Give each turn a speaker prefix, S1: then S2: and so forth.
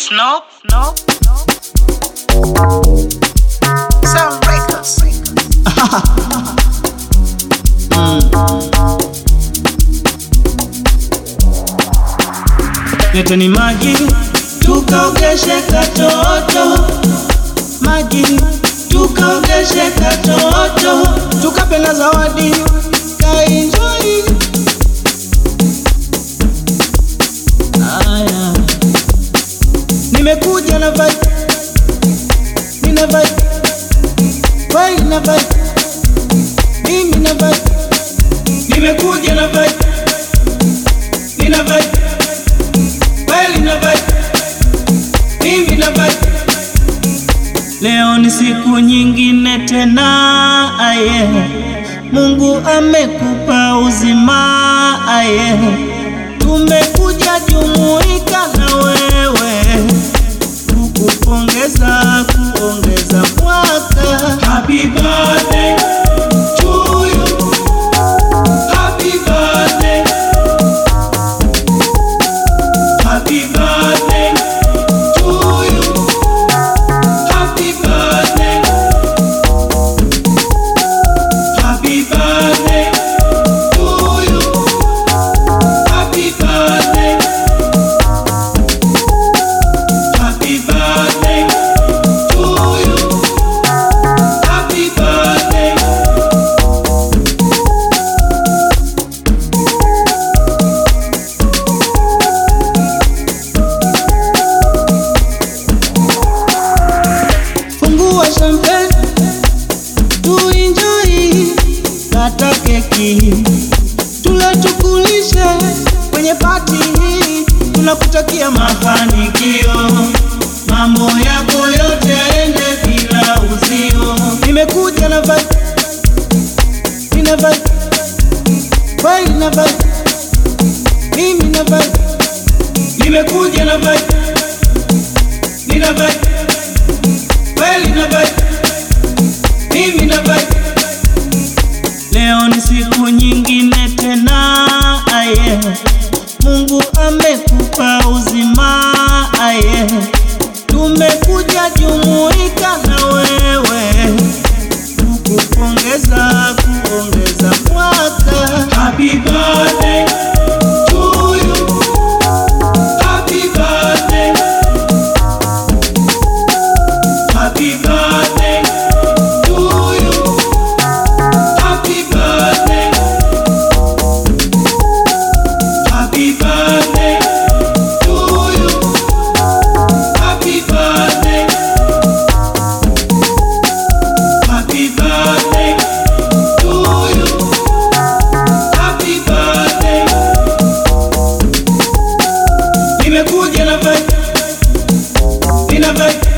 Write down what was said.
S1: Snoop, Snoop,
S2: Sound Records.
S3: Leteni maji tukaogeshe katoto, maji tukaogeshe katoto, tukape na zawadi kaenjoy. Aya, nimekuja na vibe, nina vibe, vibe na vibe, mimi na vibe, nimekuja na vibe, nina vibe kweli na vibe, mimi na vibe. Leo ni siku nyingine tena, aye, Mungu amekupa uzima, aye, tumekuja jumuika na wewe kukupongeza, kuongeza mwaka. Happy birthday to you, happy birthday Happy birthday to you. Happy birthday. Happy birthday to you. Happy birthday. Happy birthday to you. Happy birthday. Fungua champagne tuenjoy, kata keki tule tukulishe kwenye pati hii, tunakutakia mafanikio, mambo yako yote yaende bila uzio. Nimekuja na vibe, nina vibe, kweli na vibe, mimi na vibe, nimekuja na vibe, nina vibe kweli na vibe, mimi na vibe. Leo ni siku nyingine tena, aye, Mungu amekupa uzima, aye, tumekuja jumuika na wewe kukupongeza, kuongeza mwaka. Happy birthday to you, happy birthday Happy birthday to you. Happy birthday. Happy birthday to you. Happy birthday. Happy birthday to you. Happy birthday. Nimekuja na vibe. Nina vibe.